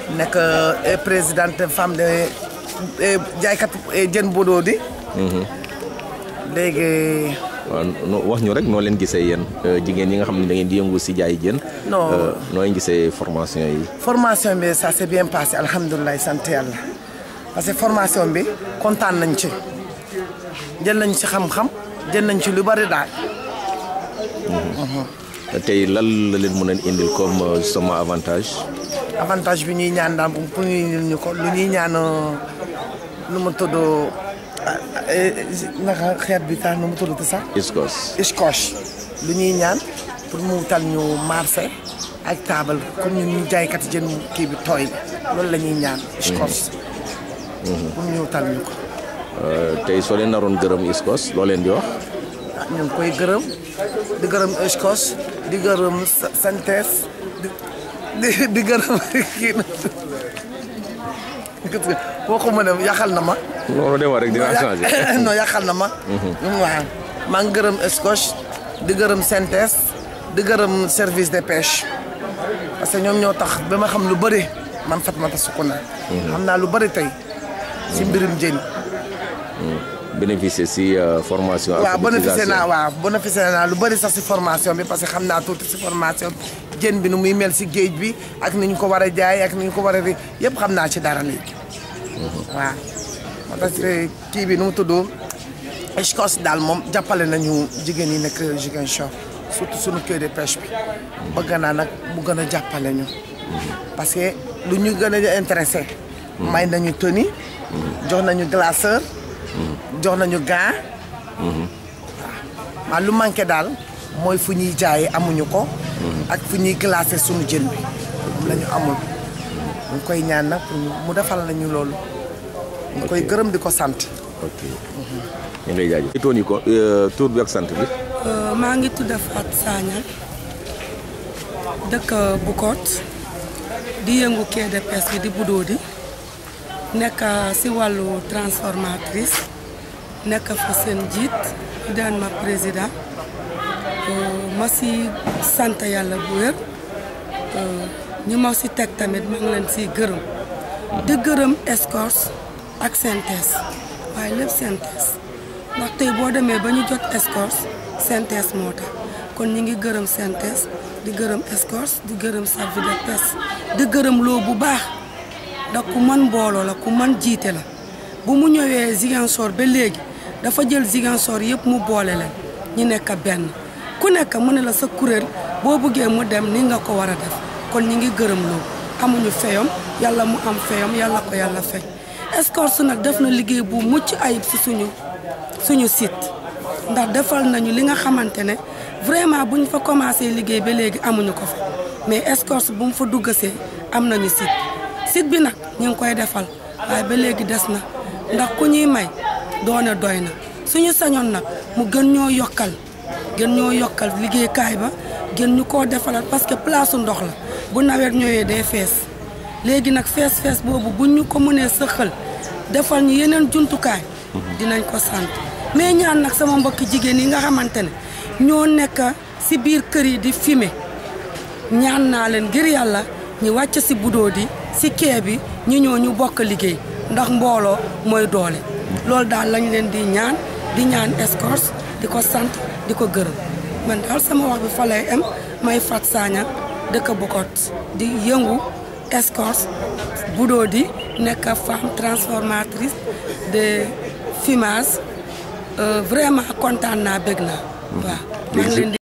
nekk présidente femme de jaaykat jën bodoo di léegi waaw no- wax ñu rek noo leen gisee yéen jigéen ñi nga xam ne da ngeen di yëngu si jaay jën. Non. Euh, noo leen gisee formation yi. formation bi ça s'est bien passé alhamdulilah sant yàlla parce que formation bi kontaan nañ ci jël nañ ci xam-xam jël nañ ci lu bari daal tey lan la leen mën a indil comme euh, justement avantage. avantage bi ñuy ñaan daal pour ñu indil ñu ko lu ñuy ñaan nu mu tudd naka xeet bi tax nu mu tudd sax ISCOS. scotch lu ñuy ñaan pour mu wutal ñu marché ak taabal comme ñun ñu jaaykat jën kii bi tooy bi loolu la ñuy ñaan scotch pour ñu wutal ñu ko Euh, tey soo leen naroon gërëm ISCOS loo leen di wax. ah ñu ngi koy gërëm di gërëm scotch di gërëm sa- santes di di di gërëm kii na boo ko mën a yàqal na ma loolu dem rek dina changé. non yàqal na ma waaw maa ngi gërëm scotch di gërëm synthèse di gërëm service de pêche parce que ñoom ñoo tax ba ma xam lu bëri man Fatoumatta Soukouna xam naa lu bëri tey si mbirum jën bénéficier si euh, formation. waaw bénéficié alphabétisation. naa waaw bénéficié naa lu bëri sax si formation bi parce que xam naa tuuti si formation bi jën bi nu muy mel si géej bi ak ni ñu ko war a jaay ak ni ñu ko war a ri yëpp xam naa ci dara léegi waaw moo tax kii bi nu mu tudd Escos daal moom jàppale nañu jigéen yi nekk Ziguinchor surtout suñu quai de pêche bi bëgg naa nag mu gën a jàppale ñu parce que lu ñu gën a intéressé may nañu tenue jox nañu glaceur jox nañu gant waaw lu manqué daal mooy fu ñuy jaayee amuñu ko ak fu ñuy glacé suñu jën bi la ñu amul ñu ngi koy ñaan nag pour mu defal nañu loolu ñu koy gërëm di ko sant ok ñu ngi lay jaajëf. toon yi ko euh, tur bi ak sant bi. Euh, maa ngi tudd Fatou Sagna dëkk Bukot di yëngu quai de pêche bi di budoo di nekk si wàllu transformatrice nekk fa seen jiit di daan ma président Euh, ma si sant yàlla bu wér Euh, ñi ma si teg tamit ma ngi leen si gërëm di gërëm escorte ak synthèse waaye lépp synthèse ndax tey boo demee ba ñu jot escorte synthèse moo tax kon ñi ngi gërëm synthèse di gërëm escorte di gërëm service de pêche di gërëm loo bu baax ndax ku mën mbooloo la ku mën jiite la bu mu ñëwee Ziguinchor ba léegi dafa jël Ziguinchor yëpp mu boole leen ñu nekk benn ku nekk mu ne la sa kuréel boo bëggee mu dem ni nga ko war a def kon ñi ngi gërëm loo amuñu feyom yàlla mu am feyom yàlla ko yàlla fay escorte nag def na liggéey bu mucc ayib si suñu suñu site ndax defal nañu li nga xamante ne vraiment bu ñu fa commencé liggéey ba léegi amuñu ko fa mais escorte bu mu fa duggasee am nañu site site bi nag ñu ngi koy defal waaye ba léegi des na ndax ku ñuy may doone doy na suñu sañoon nag mu gën ñoo yokkal gën ñoo yokkal liggéeykaay ba gën ñu koo defalal parce que place su ndox la bu nawet ñëwee day fees léegi nag fees fees boobu bu ñu ko mënee sëxal defal ñu yeneen jumtukaay dinañ ko sant mais ñaan nag sama mbokki jigéen yi nga xamante ne ñoo nekk si biir kër yi di fumer ñaan naa leen ngir yàlla ñu wàcc si budoo di si kee bi ñu ñëw ñu bokk liggéey ndax mbooloo mooy doole loolu daal lañ leen di ñaan di ñaan escorte di ko sant di ko gërëm man daal sama wax bi fa lay am may Fat Sagna dëkk Bukot di yëngu escorte budoo di nekk femme transformatrice de fumage Euh, vraiment kontaan naa bëgg naa waaw maa ngi leen di